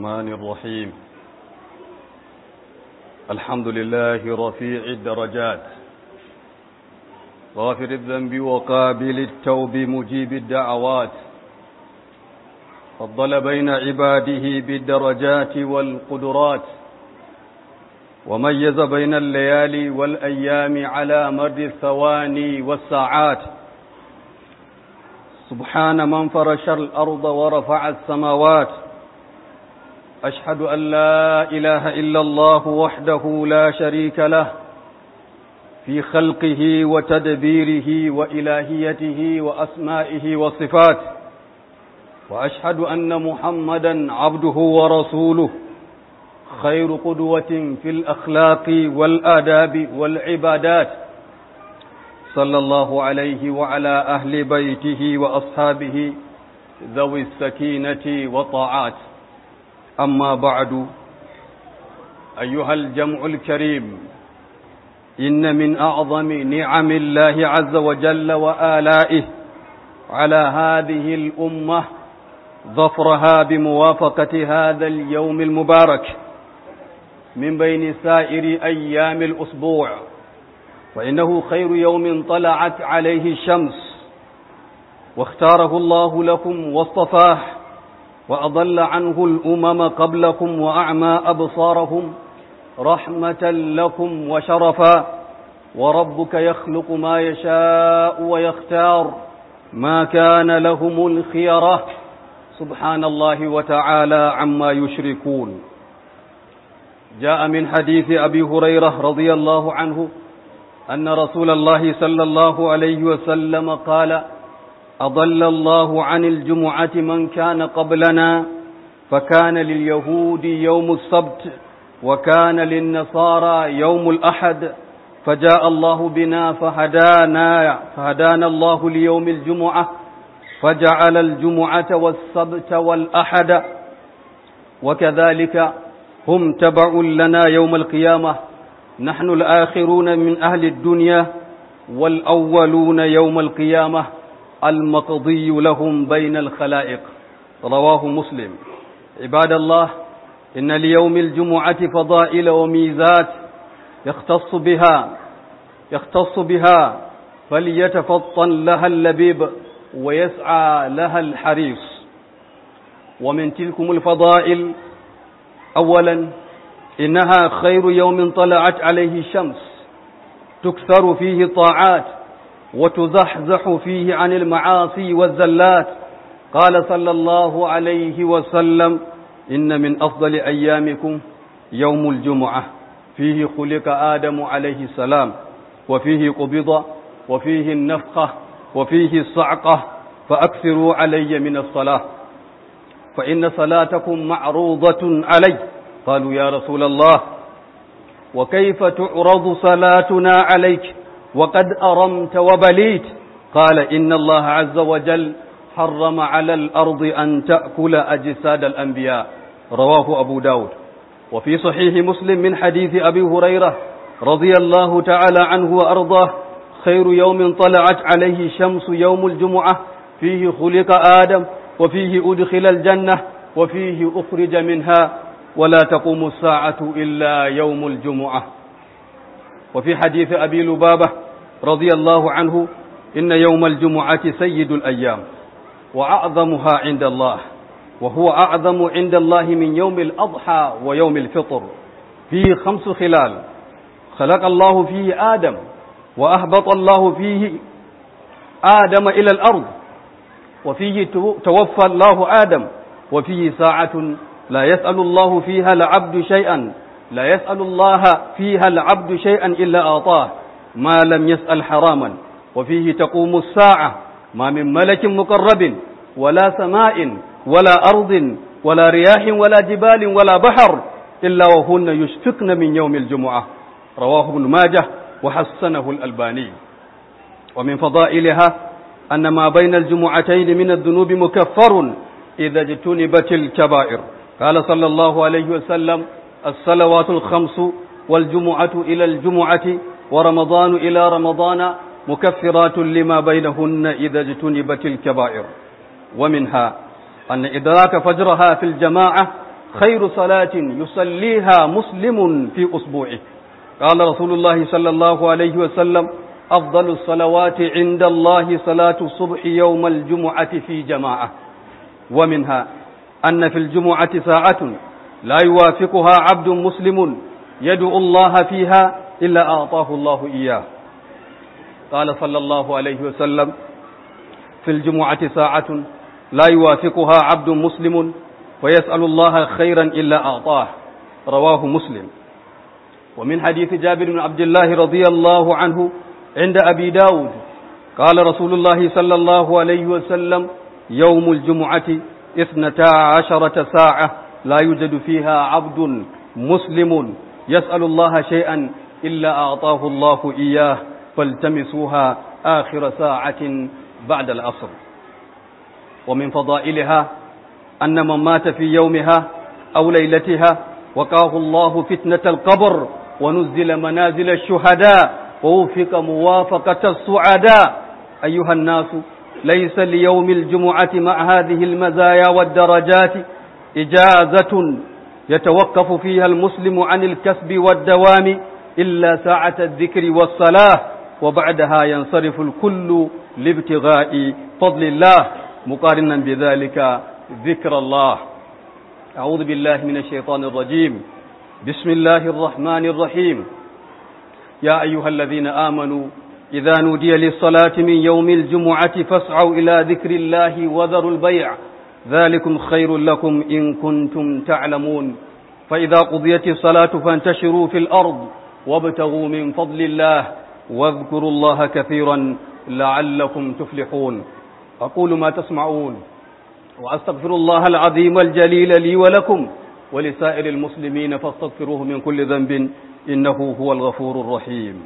الرحمن الرحيم الحمد لله رفيع الدرجات غافر الذنب وقابل التوب مجيب الدعوات فضل بين عباده بالدرجات والقدرات وميز بين الليالي والأيام على مر الثواني والساعات سبحان من فرش الأرض ورفع السماوات أشهد أن لا إله إلا الله وحده لا شريك له في خلقه وتدبيره وإلهيته وأسمائه وصفاته وأشهد أن محمدا عبده ورسوله خير قدوة في الأخلاق والآداب والعبادات صلى الله عليه وعلى أهل بيته وأصحابه ذوي السكينة والطاعات أما بعد أيها الجمع الكريم إن من أعظم نعم الله عز وجل وآلائه على هذه الأمة ظفرها بموافقة هذا اليوم المبارك من بين سائر أيام الأسبوع فإنه خير يوم طلعت عليه الشمس واختاره الله لكم واصطفاه وأضل عنه الأمم قبلكم وأعمى أبصارهم رحمة لكم وشرفا وربك يخلق ما يشاء ويختار ما كان لهم الخيرة سبحان الله وتعالى عما يشركون جاء من حديث أبي هريرة رضي الله عنه أن رسول الله صلى الله عليه وسلم قال أضل الله عن الجمعة من كان قبلنا فكان لليهود يوم السبت وكان للنصارى يوم الأحد فجاء الله بنا فهدانا فهدانا الله ليوم الجمعة فجعل الجمعة والسبت والأحد وكذلك هم تبع لنا يوم القيامة نحن الآخرون من أهل الدنيا والأولون يوم القيامة المقضي لهم بين الخلائق رواه مسلم عباد الله إن ليوم الجمعة فضائل وميزات يختص بها يختص بها فليتفطن لها اللبيب ويسعى لها الحريص ومن تلكم الفضائل أولا إنها خير يوم طلعت عليه الشمس تكثر فيه طاعات وتزحزح فيه عن المعاصي والزلات قال صلى الله عليه وسلم إن من أفضل أيامكم يوم الجمعة فيه خلق آدم عليه السلام وفيه قبض وفيه النفخة وفيه الصعقة فأكثروا علي من الصلاة فإن صلاتكم معروضة علي قالوا يا رسول الله وكيف تعرض صلاتنا عليك وقد أرمت وبليت قال إن الله عز وجل حرم على الأرض أن تأكل أجساد الأنبياء رواه أبو داود وفي صحيح مسلم من حديث أبي هريرة رضي الله تعالى عنه وأرضاه خير يوم طلعت عليه الشمس يوم الجمعة فيه خلق آدم وفيه أدخل الجنة وفيه أخرج منها ولا تقوم الساعة إلا يوم الجمعة وفي حديث أبي لبابة رضي الله عنه إن يوم الجمعة سيد الأيام وأعظمها عند الله وهو أعظم عند الله من يوم الأضحى ويوم الفطر فيه خمس خلال خلق الله فيه آدم وأهبط الله فيه آدم إلى الأرض وفيه توفى الله آدم وفيه ساعة لا يسأل الله فيها العبد شيئا لا يسأل الله فيها العبد شيئا إلا أعطاه ما لم يسأل حراما وفيه تقوم الساعة ما من ملك مقرب ولا سماء ولا أرض ولا رياح ولا جبال ولا بحر إلا وهن يشفقن من يوم الجمعة رواه ابن ماجه وحسنه الألباني ومن فضائلها أن ما بين الجمعتين من الذنوب مكفر إذا اجتنبت الكبائر قال صلى الله عليه وسلم الصلوات الخمس والجمعة إلى الجمعة ورمضان إلى رمضان مكفرات لما بينهن إذا اجتنبت الكبائر ومنها أن إدراك فجرها في الجماعة خير صلاة يصليها مسلم في أسبوعه قال رسول الله صلى الله عليه وسلم أفضل الصلوات عند الله صلاة الصبح يوم الجمعة في جماعة ومنها أن في الجمعة ساعة لا يوافقها عبد مسلم يدعو الله فيها إلا أعطاه الله إياه قال صلى الله عليه وسلم في الجمعة ساعة لا يوافقها عبد مسلم ويسأل الله خيرا إلا أعطاه رواه مسلم ومن حديث جابر بن عبد الله رضي الله عنه عند أبي داود قال رسول الله صلى الله عليه وسلم يوم الجمعة اثنتا عشرة ساعة لا يوجد فيها عبد مسلم يسأل الله شيئا إلا أعطاه الله إياه فالتمسوها آخر ساعة بعد العصر ومن فضائلها أن من مات في يومها أو ليلتها وقاه الله فتنة القبر ونزل منازل الشهداء ووفق موافقة السعداء أيها الناس ليس ليوم الجمعة مع هذه المزايا والدرجات إجازة يتوقف فيها المسلم عن الكسب والدوام إلا ساعة الذكر والصلاة وبعدها ينصرف الكل لابتغاء فضل الله مقارنا بذلك ذكر الله أعوذ بالله من الشيطان الرجيم بسم الله الرحمن الرحيم يا أيها الذين آمنوا إذا نودي للصلاة من يوم الجمعة فاسعوا إلى ذكر الله وذروا البيع ذلكم خير لكم إن كنتم تعلمون فإذا قضيت الصلاة فانتشروا في الأرض وابتغوا من فضل الله واذكروا الله كثيرا لعلكم تفلحون أقول ما تسمعون وأستغفر الله العظيم الجليل لي ولكم ولسائر المسلمين فاستغفروه من كل ذنب إنه هو الغفور الرحيم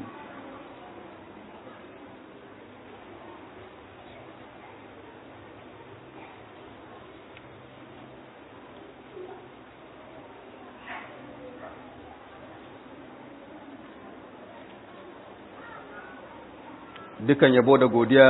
dukan yabo da godiya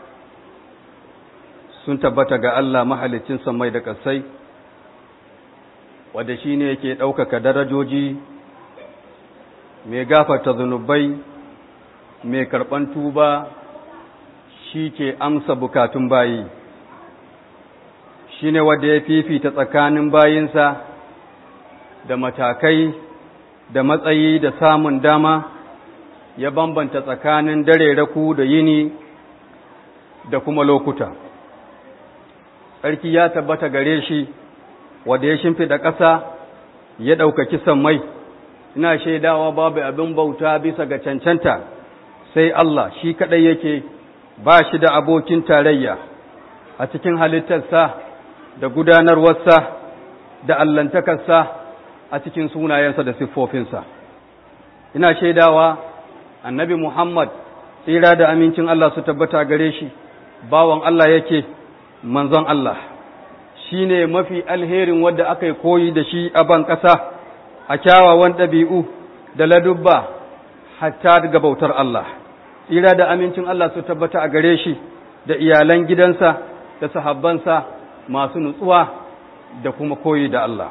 sun tabbata ga Allah mahalicin samai da ƙasai wadda shi ne yake ɗaukaka darajoji mai gafarta zunubai mai karɓan tuba shi ke amsa bukatun bayi shi ne wadda ya fifita tsakanin bayinsa da matakai da matsayi da samun dama ya bambanta tsakanin dare raku da yini da kuma lokuta tsarki ya tabbata gare shi wanda ya shimfiɗa ƙasa ya ɗaukaki sammai ina shaidawa babu abin bauta bisa ga cancanta sai Allah shi kaɗai yake ba shi da abokin tarayya a cikin halittarsa da gudanarwarsa da allantakarsa a cikin sunayensa da siffofinsa ina shaidawa annabi Muhammad tsira da amincin Allah su tabbata gare shi bawan Allah yake manzon Allah shi ne mafi alherin wadda aka yi koyi da shi a ban ƙasa a kyawawan ɗabi'u da ladubba hatta daga bautar Allah tsira da amincin Allah su tabbata a gare shi da iyalan gidansa da sahabbansa masu nutsuwa da kuma koyi da Allah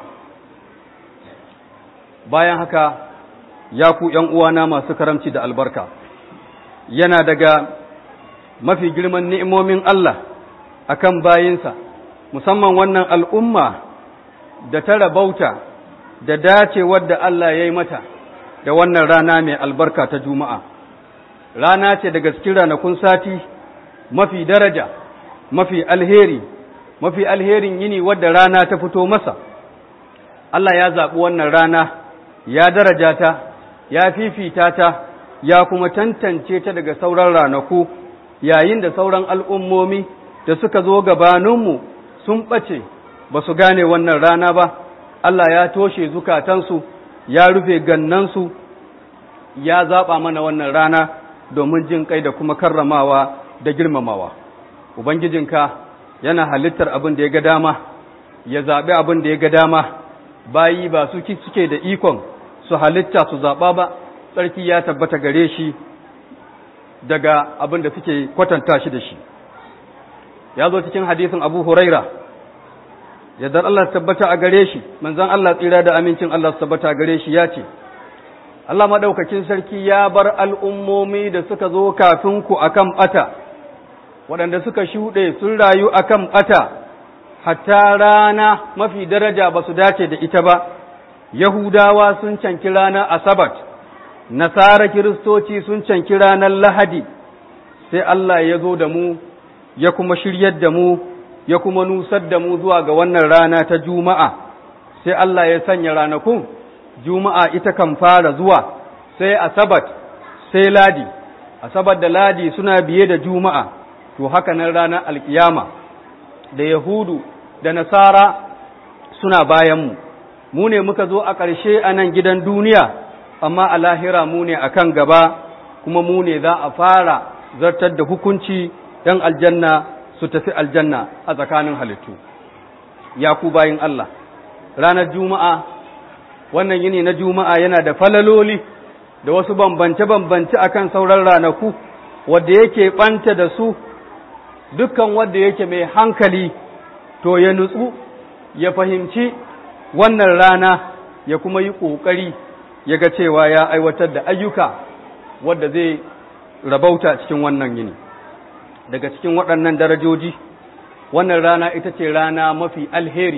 bayan haka ya ku ’yan uwana masu karamci da albarka, yana daga mafi girman ni'imomin Allah a kan bayinsa, musamman wannan al'umma da ta rabauta da dace wadda Allah ya yi mata da wannan rana mai albarka ta Juma'a. Rana ce daga cikin ranakun sati mafi daraja, mafi alheri, mafi alherin yini wadda rana ta fito masa. Allah ya zaɓi wannan rana, ya daraja ta. ya fifita ta ya kuma tantance ta daga sauran ranaku yayin da sauran al'ummomi da suka zo gabaninmu sun ɓace ba su gane wannan rana ba, Allah ya toshe zukatansu, ya rufe gannansu, ya zaɓa mana wannan rana domin jin kai da kuma karramawa da girmamawa. Ubangijinka yana halittar abin da ya ga dama, ya zaɓi abin da ya ga dama, bayi ba su suke da ikon su halitta su zaɓa ba, tsarki ya tabbata gare shi daga abin da suke kwatanta shi da shi. Ya zo cikin hadisin Abu Huraira, yadda Allah tabbata a gare shi manzon Allah tsira da amincin Allah tabbata a gare shi ya ce Allah madaukakin sarki ya bar al'ummomi da suka zo kafin ku akan bata waɗanda suka shuɗe sun rayu akan bata hatta rana mafi daraja ba su dace da ita ba Yahudawa sun canki ranar Asabat Nasara Kiristoci sun canki ranar Lahadi sai Allah ya zo da mu ya kuma shiryar da mu ya kuma nusar da mu zuwa ga wannan rana ta Juma'a, sai Allah ya sanya ranakun, Juma'a ita kan fara zuwa, sai Asabat, sai Ladi, Asabat da Ladi suna biye da Juma'a, to haka nan ranar alkiyama, da Yahudu da Nasara suna bayanmu, mu ne muka zo a ƙarshe a nan gidan duniya, amma a lahira mu ne a kan gaba, kuma mu ne za a fara zartar da hukunci ‘yan aljanna su tafi aljanna a tsakanin halittu ya ku bayin Allah ranar juma'a wannan yini na juma'a yana da falaloli da wasu bambance-bambance akan sauran ranaku wadda yake ɓanta da su dukkan wadda yake mai hankali to ya nutsu ya fahimci wannan rana ya kuma yi ƙoƙari ya ga cewa ya aiwatar da ayyuka wadda zai rabauta cikin wannan yini daga cikin waɗannan darajoji wannan rana ita ce rana mafi alheri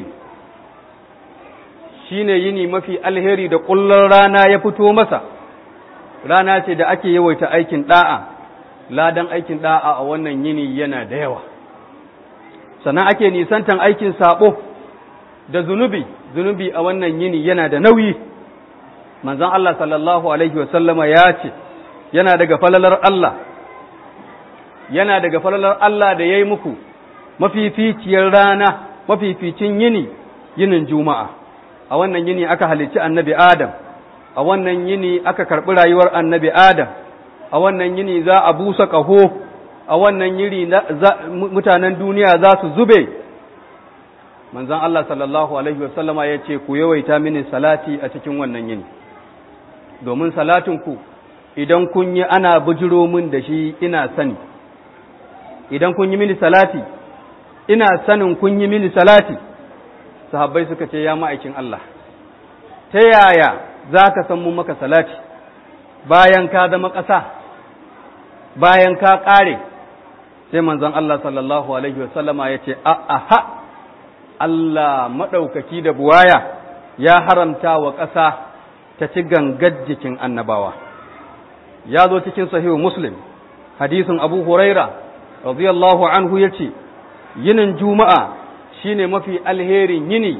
shi ne yini mafi alheri da ƙullon rana ya fito masa rana ce da ake yawaita aikin ɗa'a ladan aikin ɗa'a a wannan yini yana da yawa sannan ake nisantan aikin saɓo da zunubi zunubi a wannan yini yana da nauyi manzon Allah sallallahu alaihi wasallama ya ce yana daga falalar Allah yana daga falalar Allah da ya yi muku mafificiyar rana mafificin yini yinin juma'a a wannan yini aka halicci annabi adam a wannan yini aka karɓi rayuwar annabi adam a wannan yini za a busa ƙaho a wannan yini mutanen duniya za su zube manzon Allah sallallahu alaihi wasallama ya ce ku yawaita mini salati a cikin wannan yini domin salatinku idan kun yi ana bujiro min da shi ina sani idan kun yi mini salati ina sanin kun yi mini salati sahabbai suka ce ya ma'aikin Allah ta yaya za ka san mun maka salati bayan ka zama ƙasa bayan ka ƙare sai manzon Allah sallallahu alaihi wasallama ya ce aha Allah maɗaukaki da buwaya ya haramta wa ƙasa ta ci gangar jikin annabawa ya zo cikin sahihu muslim hadisin abu huraira radiyallahu anhu ya ce yinin juma'a shine mafi alherin yini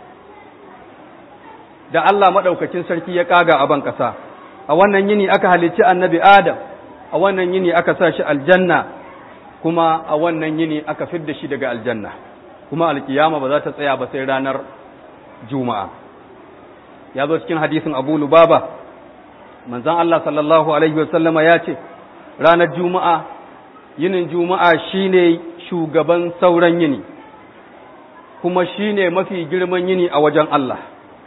da Allah maɗaukacin sarki ya ƙaga a ban ƙasa a wannan yini aka halicci annabi adam a wannan yini aka sa shi aljanna kuma a wannan yini aka fidda shi daga aljanna kuma alkiyama ba za ta tsaya ba sai ranar juma'a ya zo cikin hadisin abu lubaba manzon Allah sallallahu alaihi wasallama ya ce ranar juma'a yinin juma'a shine shugaban sauran yini kuma shine mafi girman yini a wajen Allah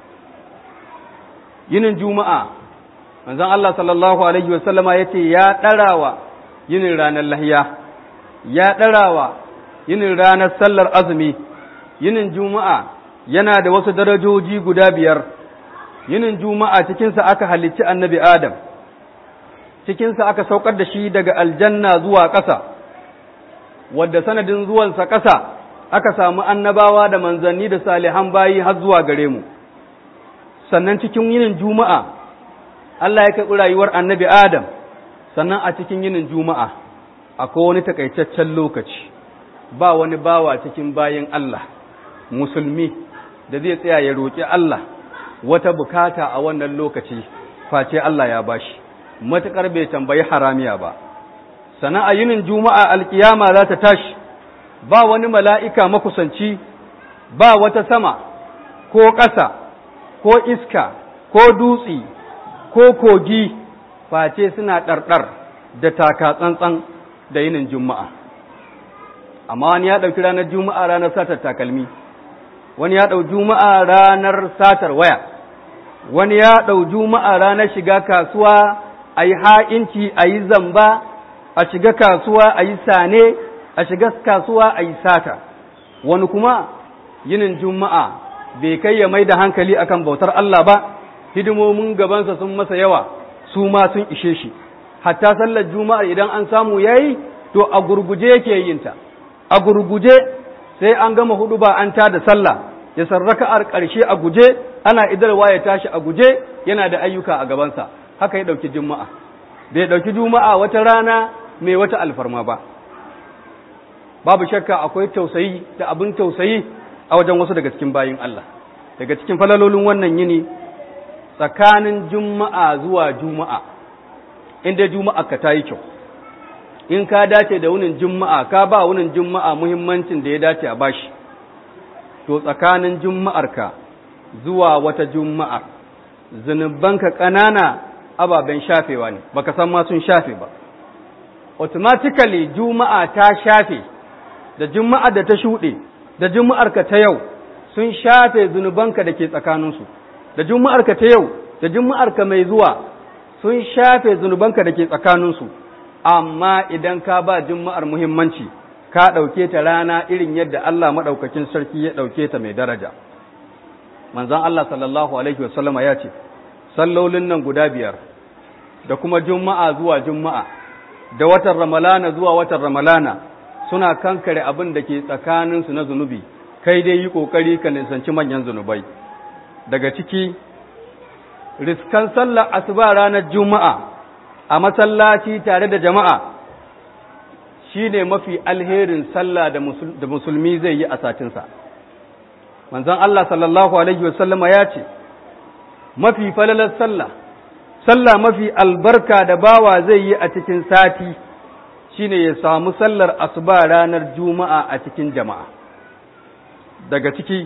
yinin juma'a manzon Allah sallallahu alaihi wasallama ya ce ya ɗarawa yinin ranar lahiya ya ɗarawa yinin ranar sallar azumi yinin juma'a yana da wasu darajoji guda biyar yinin juma'a cikinsa aka halicci annabi adam cikinsa aka saukar da shi daga aljanna zuwa ƙasa wadda sanadin zuwansa ƙasa aka samu annabawa da manzanni da salihan bayi har zuwa gare mu sannan cikin yinin juma'a Allah ya karɓi rayuwar annabi adam sannan a cikin yinin juma'a akwai wani takaitaccen lokaci ba wani bawa cikin bayin Allah musulmi da zai tsaya ya roƙi Allah wata bukata a wannan lokaci face Allah ya bashi matuƙar bai tambayi haramiya ba sannan a yinin juma'a alkiyama za ta tashi ba wani mala'ika makusanci ba wata sama ko ƙasa ko iska ko dutse ko kogi face suna ɗarɗar da taka tsantsan da yinin juma'a amma wani ya ɗauki ranar juma'a ranar satar takalmi wani ya ɗau juma'a ranar satar waya wani ya ɗau juma'a ranar shiga kasuwa a yi ha'inci a yi zamba a shiga kasuwa a yi sane a shiga kasuwa a yi sata wani kuma yinin juma'a bai kai ya mai da hankali akan bautar Allah ba hidimomin gabansa sun masa yawa su ma sun ishe shi hatta sallar juma'ar idan an samu yayi to a gurguje yake yin ta a gurguje sai an gama hudu ba an ta da sallah ya sarraka a ƙarshe a guje ana idarwa ya tashi a guje yana da ayyuka a gabansa haka ya ɗauki juma'a bai ɗauki juma'a wata rana mai wata alfarma ba babu shakka akwai tausayi da abin tausayi a wajen wasu daga cikin bayin Allah daga cikin falalolin wannan yini tsakanin juma'a zuwa juma'a inda juma'a ka ta yi kyau in ka dace da wunin juma'a ka ba wunin juma'a muhimmancin da ya dace a bashi to tsakanin juma'arka zuwa wata juma'a zunubanka ƙanana ababen shafewa ne baka san ma sun shafe ba automatically juma'a ta shafe da juma'a da ta shuɗe da juma'arka ta yau sun shafe zunubanka da ke tsakaninsu da juma'arka ta yau da juma'arka mai zuwa sun shafe zunubanka da ke tsakaninsu amma idan ka ba juma'ar muhimmanci ka ɗauke ta rana irin yadda Allah maɗaukakin sarki ya ɗauke ta mai daraja manzon Allah sallallahu alaihi wasallama ya ce sallolin nan guda biyar da kuma juma'a zuwa juma'a da watan ramalana zuwa watan ramalana suna kankare abin da ke tsakaninsu na zunubi kai dai yi ƙoƙari ka nisanci manyan zunubai daga ciki riskan sallar asuba ranar juma'a a masallaci tare da jama'a shi ne mafi alherin sallah da musulmi zai yi a satinsa manzon Allah sallallahu alaihi wasallama ya ce mafi falalar sallah sallah mafi albarka da bawa zai yi a cikin sati shine ya samu sallar asuba ranar juma'a a cikin jama'a daga ciki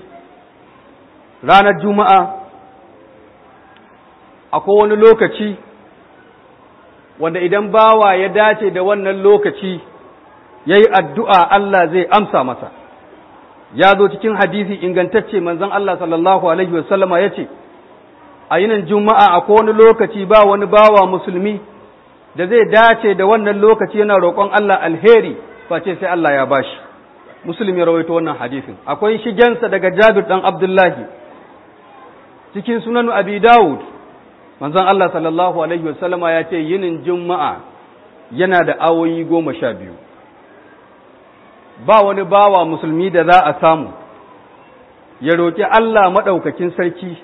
ranar juma'a akwai wani lokaci wanda idan bawa ya dace da wannan lokaci ya yi addu'a Allah zai amsa masa ya zo cikin hadisi ingantacce manzon Allah sallallahu Alaihi wasallama ya ce a yinin juma'a akwai wani lokaci ba wani bawa musulmi da zai dace da wannan lokaci yana roƙon Allah alheri face sai Allah ya bashi musulmi ya rawaito wannan hadisin akwai shigensa daga Jabir dan Abdullahi cikin sunan Abi Dawud manzon Allah sallallahu alaihi wasallama ya ce yinin juma'a yana da awoyi goma sha biyu ba wani bawa musulmi da za a samu ya roƙi Allah maɗaukakin sarki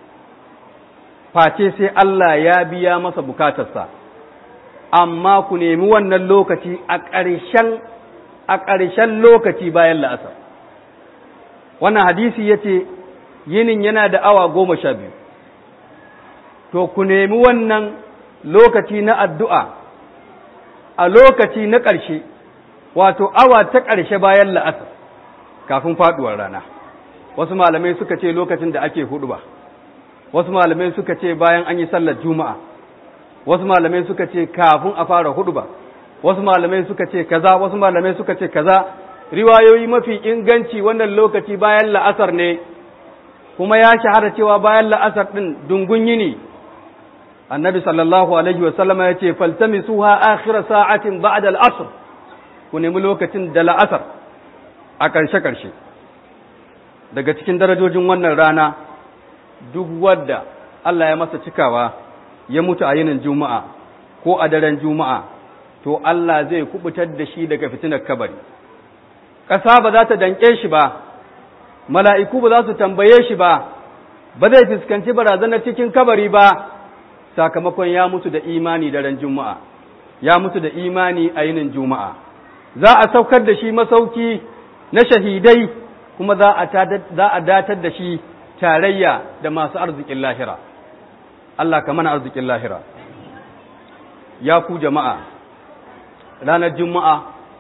face sai Allah ya biya masa bukatarsa amma ku nemi wannan lokaci a ƙarshen a ƙarshen lokaci bayan la'asar wannan hadisi ya ce yinin yana da awa goma sha biyu to ku nemi wannan lokaci na addu'a a lokaci na ƙarshe wato awa ta ƙarshe bayan la'asar kafin faɗuwar rana wasu malamai suka ce lokacin da ake hudu ba wasu malamai suka ce bayan an yi sallar juma'a wasu malamai suka ce kafin a fara hudu ba wasu malamai suka ce kaza wasu malamai suka ce kaza riwayoyi mafi inganci wannan lokaci bayan la'asar ne kuma ya shahara cewa bayan la'asar ɗin dungun yini annabi sallallahu alaihi wasallama ya ce faltamisuha akhira sa'atin ba'da al-asr ku nemi lokacin da la'asar a ƙarshe-ƙarshe daga cikin darajojin wannan rana duk wadda Allah ya masa cikawa ya mutu a yinin juma'a ko a daren juma'a to Allah zai kubutar da shi daga fitinar kabari ƙasa ba za ta danƙe shi ba mala'iku ba za su tambaye shi ba ba zai fuskanci barazanar cikin kabari ba sakamakon ya mutu da imani daren juma'a ya mutu da imani a yinin juma'a za a saukar da shi masauki na shahidai kuma za a datar da shi tarayya da masu arzikin lahira Allah ka mana arzikin lahira ya ku jama'a ranar juma'a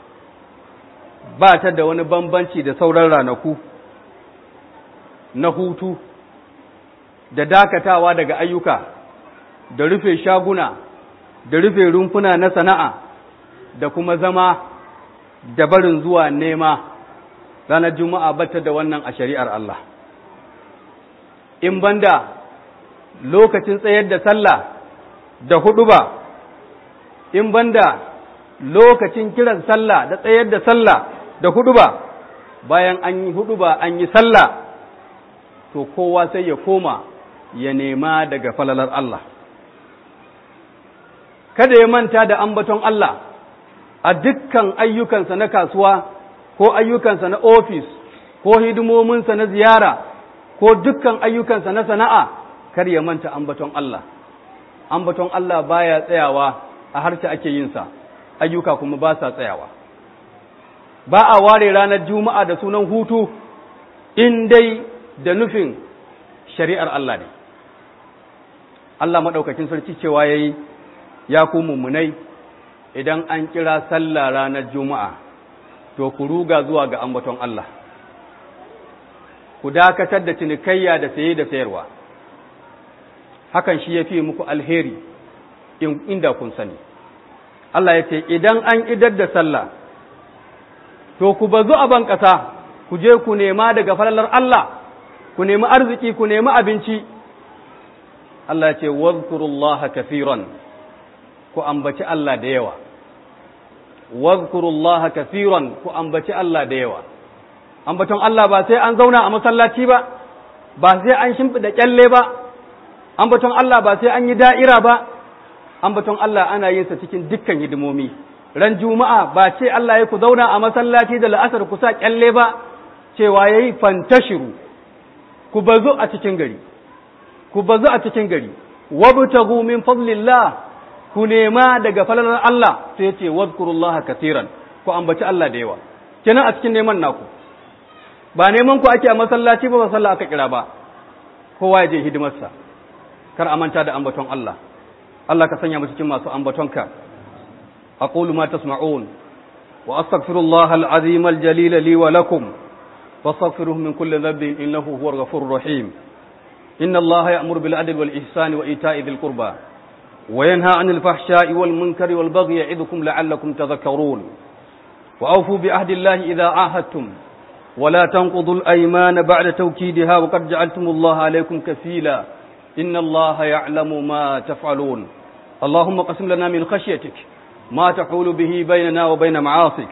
ba ta da wani bambanci da sauran ranaku na hutu da dakatawa daga ayyuka da rufe shaguna da rufe rumfuna na sana'a da kuma zama da barin zuwa nema ranar juma'a bata da wannan a shari'ar Allah in banda lokacin tsayar da sallah da hudu ba in banda lokacin kiran sallah da tsayar da sallah da hudu ba bayan an yi hudu ba an yi sallah to kowa sai ya koma ya nema daga falalar Allah kada ya manta da ambaton Allah a dukkan ayyukansa na kasuwa ko ayyukansa na ofis ko hidimominsa na ziyara ko dukkan ayyukansa na sana'a kar ya manta ambaton Allah ambaton Allah baya tsayawa a harshe ake yinsa ayyuka kuma ba sa tsayawa ba a ware ranar juma'a da sunan hutu in dai da nufin shari'ar Allah ne Allah maɗaukakin sarki cewa ya yi ya ku mummunai idan an kira sallah ranar juma'a to ku ruga zuwa ga ambaton Allah ku dakatar da cinikayya da saye da sayarwa hakan shi ya fi muku alheri inda kun sani Allah ya ce idan an idar da sallah to ku bazu a ban ƙasa ku je ku nema daga falalar Allah ku nemi arziki ku nemi abinci Allah ya ce wadhkurullaha kafiran ku ambaci Allah da yawa wadhkurullaha kafiran ku ambaci Allah da yawa ambaton Allah ba sai an zauna a masallaci ba ba sai an shimfida kyalle ba ambaton Allah ba sai an yi da'ira ba ambaton Allah ana yin sa cikin dukkan hidimomi ran juma'a ba ce Allah ya ku zauna a masallaci da la'asar ku sa kyalle ba cewa yayi fantashiru ku bazu a cikin gari ku bazu a cikin gari wabtaghu min fadlillah ku nema daga falalar Allah sai ya ce wadhkurullaha katiran ku ambaci Allah da yawa kenan a cikin neman naku ba neman ku ake a masallaci ba ba sallah aka kira ba kowa ya je hidimarsa kar a manta da ambaton Allah Allah ka sanya mu cikin masu ambatonka aqulu ma tasma'un wa astaghfirullaha al-azim al-jalil li wa lakum wastaghfiruhu min kulli dhanbin innahu huwal ghafurur rahim inna Allah ya'muru bil adli wal ihsani wa ita'i dhil qurba وينهى عن الفحشاء والمنكر والبغي يعظكم لعلكم تذكرون وأوفوا بعهد الله إذا عاهدتم ولا تنقضوا الأيمان بعد توكيدها وقد جعلتم الله عليكم كفيلا إن الله يعلم ما تفعلون اللهم قسم لنا من خشيتك ما تحول به بيننا وبين معاصيك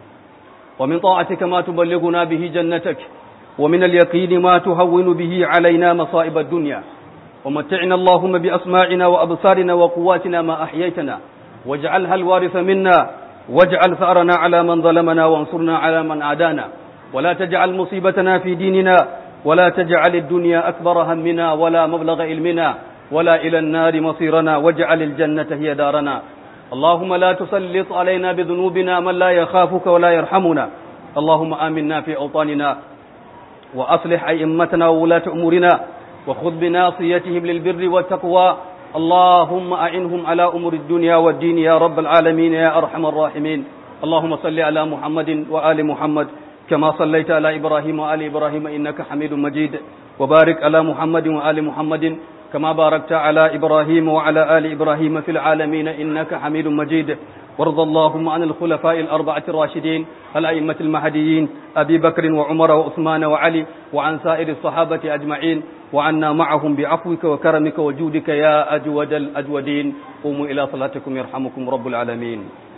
ومن طاعتك ما تبلغنا به جنتك ومن اليقين ما تهون به علينا مصائب الدنيا ومتعنا اللهم بأسماعنا وأبصارنا وقواتنا ما أحييتنا واجعلها الوارث منا واجعل ثأرنا على من ظلمنا وانصرنا على من عادانا ولا تجعل مصيبتنا في ديننا ولا تجعل الدنيا أكبر همنا ولا مبلغ علمنا ولا إلى النار مصيرنا واجعل الجنة هي دارنا اللهم لا تسلط علينا بذنوبنا من لا يخافك ولا يرحمنا اللهم آمنا في أوطاننا وأصلح أئمتنا وولاة أمورنا وخذ بناصيتهم للبر والتقوى اللهم أعنهم على أمور الدنيا والدين يا رب العالمين يا أرحم الراحمين اللهم صل على محمد وآل محمد كما صليت على إبراهيم وآل إبراهيم إنك حميد مجيد وبارك على محمد وآل محمد كما باركت على إبراهيم وعلى آل إبراهيم في العالمين إنك حميد مجيد وارض اللهم عن الخلفاء الأربعة الراشدين الأئمة المهديين أبي بكر وعمر وعثمان وعلي وعن سائر الصحابة أجمعين وعنا معهم بعفوك وكرمك وجودك يا أجود الأجودين قوموا إلى صلاتكم يرحمكم رب العالمين